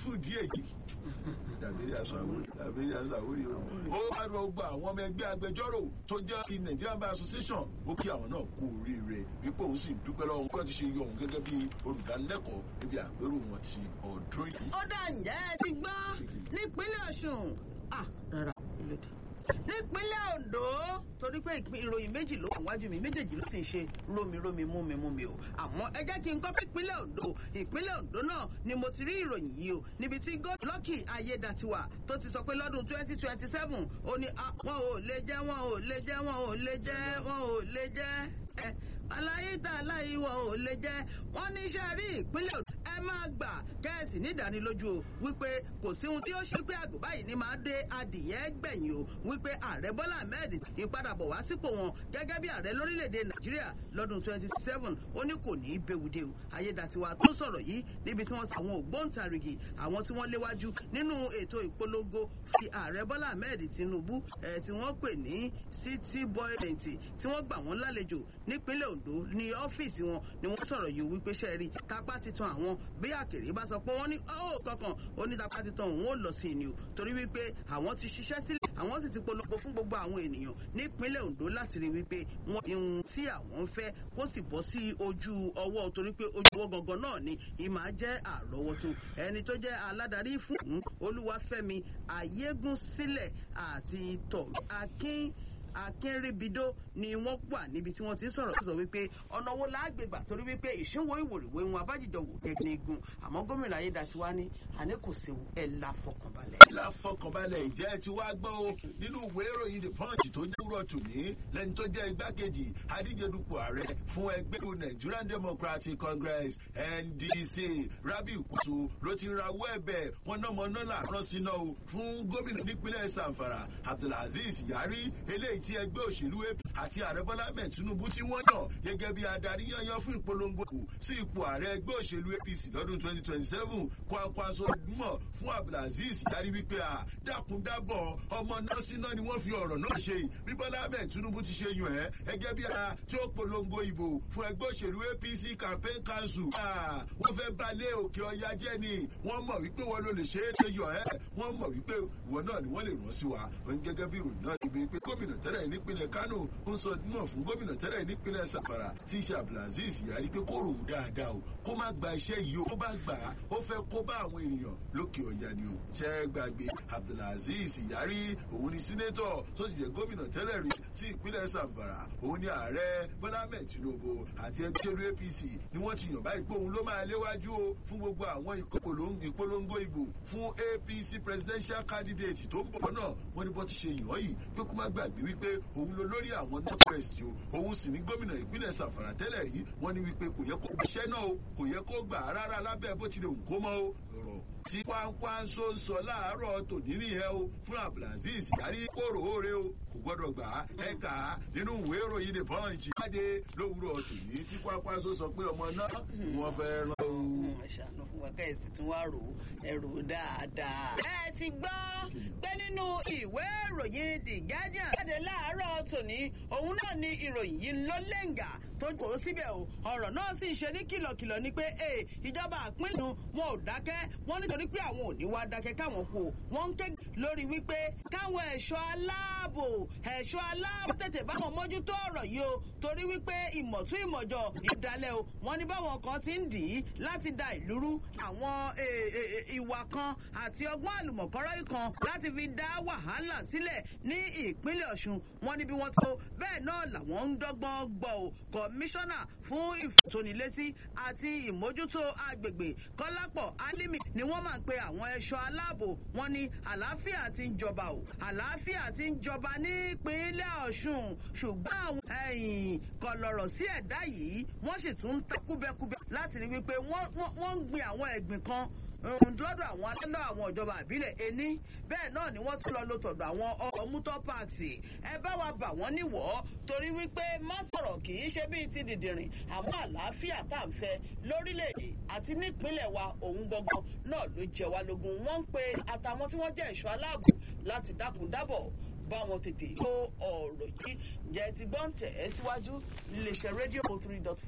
fún ìdí èyí tàbí aṣọ àwòrán tàbí aṣọ àwòrán o. ó wá rọ gba àwọn ọmọ ẹgbẹ́ agbẹjọ́rò tó jẹ́ ti Nigerian Bar Association ó kí àwọn náà kú oríire wípé òun sì dúpẹ́ lọ́wọ́ wọn ti ṣe yọ òun gẹ́gẹ́ bí olùdánilẹ́kọ̀ọ́ níbi àpérò wọn ti ọdún yìí. ó dà ǹjẹ́ ẹ ti gbọ́ nípínlẹ̀ Ọ̀ṣun ah rárá ìlòdì nípínlẹ̀ Ondo torí pé ìròyìn méjì ló wà wájú mi méjèèjì ló sì ń ṣe rómi rómi mú mi mú mi o àmọ́ ẹ jẹ́ kí n kọ́ fún ìpínlẹ̀ Ondo ìpínlẹ̀ Ondo náà ni mo ti rí ìròyìn yìí o níbi tí gómìnà Lucky Ayédatiwa tó ti sọ pé lọ́dún twenty twenty seven ó ní wọn ò lè jẹ́ wọn ò lè jẹ́ wọn ò lè jẹ́ wọn ò lè jẹ́ ẹ aláyé tá aláyé wọn ò lè jẹ́ wọn ní iṣẹ́ rí ìpínlẹ̀ Ondo ẹ máa gbà kẹ́ẹ̀sì nídánilójú o wípé kò sí ohun tí ó ṣe pé àgbò báyìí ni máa dé adìyẹ gbẹ̀yìn o wípé ààrẹ Bọ́lá Ahmed ìpadàbọ̀ wá sípò wọn gẹ́gẹ́ bí ààrẹ lórílẹ̀‐èdè Nàìjíríà lọ́dún 2027 ó ní kò ní í bewude o Ayédatiwa tó sọ̀rọ̀ yìí níbi tí wọ́n ti àwọn ògbóǹtarìgì àwọn tí wọ́n léwájú nínú ètò ìpolongo fi ààrẹ Bọ́lá Ahmed Tinubu ẹ̀ tí wọ́n pè ní city boy twenty tí wọ́n gbà wọ́n lálejò nípínlẹ̀ Ondo ní ọ́fíìsì wọn ni wọ́n sọ̀rọ̀ yìí wípé ṣẹ́ẹ̀rí tapá ti tan àwọn bí àkèrè bá sọ pé wọ́n ní ó kankan onítàpá ti tan òun ó lọ sí i ni o torí wípé àwọn ti ṣiṣẹ́ sílẹ̀ àwọn sì ti polongo fún gbogbo àwọn ènìyàn nípínlẹ̀ Ondo láti rí wípé wọ́n ihun tí àwọn ń fẹ́ kó sì bọ́ sí ojú ọwọ́ torí pé ojú ọwọ́ gangan náà ni ìmọ̀ jẹ́ àrọ́wọ́tó ẹni tó jẹ́ aládarí fún Olúwafẹ́mi Ayégúnsílẹ̀ àti tọ̀ Akin akínrìbìdó ni wọ́n wà níbi tí wọ́n ti sọ̀rọ̀ sọ wípé ọ̀nà wo láàgbègbà torí wípé ìṣínwó ìwòrìwé wọn abájíjọ wò tẹkinigun àmọ́ gómìnà Ayédatiwa ní àní kò séwu ẹ̀ la fọkànbalẹ̀. la fọkànbalẹ̀ ìjẹ́ ti wá gbọ́ o nínú ìwé ìròyìn the punch tó jẹ́ wúrọ̀ tòní lẹ́ni tó jẹ́ igbákejì adíjedupò ààrẹ fún ẹgbẹ́ Nigerian Democratic Congress NDC Rabiu Kwaso ló ti rawọ́ ẹ̀bẹ̀ wọn náà mọ náà làárọ̀ síná o fún gómìnà nípínlẹ̀ Zamfara Abdulaziz Yari eléyìí tí ẹgbẹ́ òṣèlú AP àti ààrẹ Bọ́lá Ahmed Tinubu tí wọ́n yàn gẹ́gẹ́ bí adarí yanyan fún ìpolongo kù sí ipò ààrẹ ẹgbẹ́ òṣèlú APC lọ́dún 2027 Kwankwaso mọ̀ fún Abdulaziz Yari wípé à dákúndábọ̀ ọmọ náà síná ni wọ́n fi ọ̀rọ̀ náà ṣe bí Bọ́lá Ahmed Tinubu ti ṣe yàn ẹ́ gẹ́gẹ́ bí ara tí ó polongo ìbò fún ẹgbẹ́ òṣèlú APC campaign council wọ́n fẹ́ balẹ̀ òkè ọya jẹ́ ni wọ́n mọ̀ wípé wọ́n ló lè ṣe é ṣe yàn ẹ́ wọ́n mọ̀ wípé ìwọ náà ni wọ́n lè rán sí wa gẹ́gẹ́ bí ìròyìn náà ti bí pé gómìnà tẹ́lẹ̀ nípínlẹ̀ Kánò ń sọ náà fún gómìnà tẹ́lẹ̀ nípínlẹ̀ Sàfàrà tí í ṣe Abdulaziz Yari pé kó rò ó dáadáa o kó má gba iṣẹ́ yìí o kó bá gbà á ó fẹ́ kó bá àwọn ènìyàn lókè ọ̀yà ni o ṣẹ́ gbàgbé Abdulaziz Yari òun ni sínétọ̀ tó ti jẹ́ gómìnà tẹ́lẹ̀ rí sí ìpínlẹ̀ Sàfàrà òun ni ààrẹ Bọ́lá Ahmed Tinubu àti ẹgbẹ́ òṣèlú APC ni wọ́n ti yàn báyìí pé òun ló máa léwájú o fún gbogbo àwọn ìpolongo ìbò fún APC presidential candidate tó ń bọ̀ náà wọ́n ní bọ́ ti ṣe yàn yìí pé kó má gbàgbé wípé òun ló lórí àwọn north west o òun sì ní gómìnà ìpínlẹ̀ Sàfàrà tẹ́lẹ̀ rí wọ́n ní wípé kò yẹ kó gbàṣẹ́ náà o kò yẹ kó gbà á rárá lábẹ́ bó tilẹ̀ òun kó mọ́ o ọ̀rọ̀ tí Kwankwaso ń sọ láàárọ̀ tòní nìyẹn o fún Abdulaziz Yari kóró oore o kò gbọ́dọ̀ gbà á ẹ kà á nínú ìwé ìròyìn the punch jáde lówùúrọ̀ tòní tí Kwankwaso sọ pé ọmọ náà wọ́n fẹ́ rán o. ṣàánú fún wa káyọ̀sí tí wọ́n á rò ó ẹrù dáadáa. ẹ ti gbọ́ pé nínú ìwé ìròyìn the Guardian jáde láàárọ̀ tòní òun náà ni ìròyìn yìí ló lẹ́ǹgà tó kò síbẹ̀ o ọ̀rọ̀ náà sì ṣe ní kìlọ̀kìlọ̀ ni pé ìjọba àpínlẹ̀ wọn ò dákẹ́ wọ́n nítorí pé àwọn ò ní wá dákẹ́ káwọn kú o wọ́n ń ké lórí wípé káwọn ẹ̀ṣọ́ aláàbò ẹ̀ṣọ́ aláàbò tètè báwọn mójútó ọ̀rọ̀ yìí o torí wípé ìmọ̀tún ìmọ̀jọ ìdálẹ̀ o wọ́n ní báwọn kan ti ń dì í láti da ìlú rú àwọn ìwà kan àti ọgbọ́n àlùmọ̀kọ́rọ́ kan láti fi dá wàhálà sílẹ̀ ní ìpínlẹ̀ Ọ̀ṣun wọ́n ní bí wọ́n tó bẹ́ẹ̀ náà làwọn ń dọ́gbọ́n gbọ́ o kọmíṣánná fún ìfòtónilétí àti ìmójútó agbègbè Kọ́lápọ̀ Álímì ni wọ́n máa ń pe àwọn ẹ̀ṣọ́ aláàbò wọn ní àlàáfíà ti ń jọba o àlàáfíà ti ń jọba nípínlẹ̀ Ọ̀ṣun ṣùgbọ́n àwọn ẹ̀yìn kọlọ̀rọ̀ sí ẹ̀dá yìí wọ́n sì tún ń ta kúbẹ́kúbẹ́ láti rí wípé wọ́n ń gbin àwọn ẹ̀gbìn kan lọ́dọ̀ àwọn alẹ́lọ́ àwọn ìjọba àbílẹ̀ ení bẹ́ẹ̀ náà ni wọ́n tún lọ lo tọ̀dọ̀ àwọn ọkọ̀ mútọ́ pààtì ẹ bá wa bà wọ́n níwọ̀ torí wípé má sọ̀rọ̀ kì í ṣe bíi ti dìdìrìn àmọ́ àlàáfíà tá à ń fẹ́ lórílẹ̀‐èdè àti nípínlẹ̀ wa òun gangan náà ló jẹ wá lógún wọ́n ń pe àtàwọn tí wọ́n jẹ́ ẹ̀ṣọ́ aláàbò láti dákun dábọ̀ bá wọn tètè tó ọ̀rọ̀ yìí jẹ́ ti gbọ́ǹtẹ̀ ẹ́ síwájú iléeṣẹ́ rédíò three dot